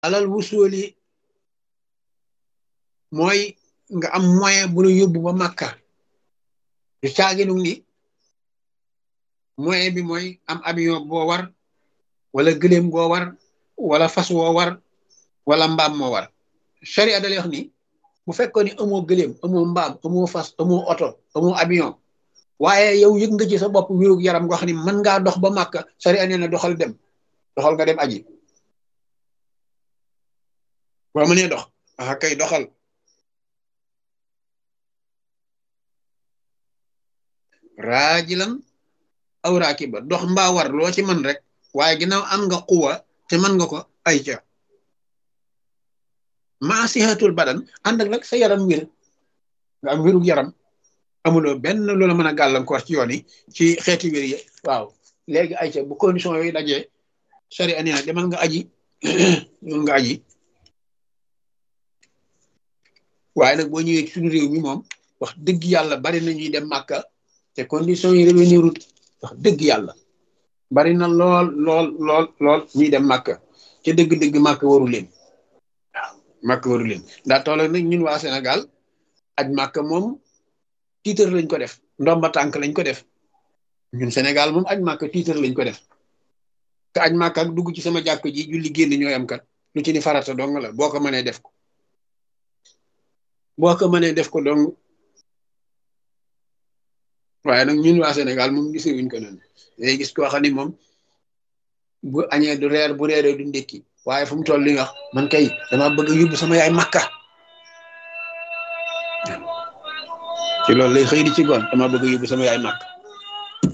alal wusooli mooy nga am moyen bu la yóbbu ba màkka du caaginu ni moyen bi mooy am avion boo war wala gëléem goo war wala fas woo war wala mbaam moo war sharia da lay wax ni bu fekkoon ni amoo gëléem amoo mbaam amoo fas amoo oto amoo avion waaye yow yëg nga ci sa bopp wérug yaram nga xam ni mën ngaa dox ba màkka sharia nee na doxal dem doxal nga dem aji boo mënee dox ah kay doxal raajilan aw raakiba dox mbaa war loo ci man rek waaye ginnaaw am nga xuwa te mën nga ko ay ca maa sihatul badan ànd ak nag sa yaram wér nga am wérug yaram amuloo benn loola mën a gàllankoor ci yoon yi ci xeeti wér yi waaw léegi ay ca bu condition yooyu dajee sari ani na demal nga aji demal nga aji waaye nag boo ñëwee ci suñu réew mi moom wax dëgg yàlla bari na ñuy dem màkka te condition yi revenir ut wax dëgg yàlla bari na lool lool lool lool ñuy dem màkka ca dëgg-dëgg màkka waru leen waaw màkka waru leen ndaa toll nag ñun waa Sénégal aj màkka moom tiitar lañ ko def ndomba tànk lañ ko def ñun Sénégal moom aj màkka tiitar lañ ko def te aj màkka ak dugg ci sama jàkk ji julli génn ñooy am kat lu ci ni farata dong la boo ko mënee def ko boo ko mënee def ko dong waaye nag ñun waa Sénégal moom gisewuñ ko noonu day gis koo xam ni moom bu añee du reer bu reeree du ndékki waaye fu mu toll li nga wax man kay dama bëgg a yóbbu sama yaay makka ci loolu lay xëy di ci goon dama bëgg a yóbbu sama yaay makka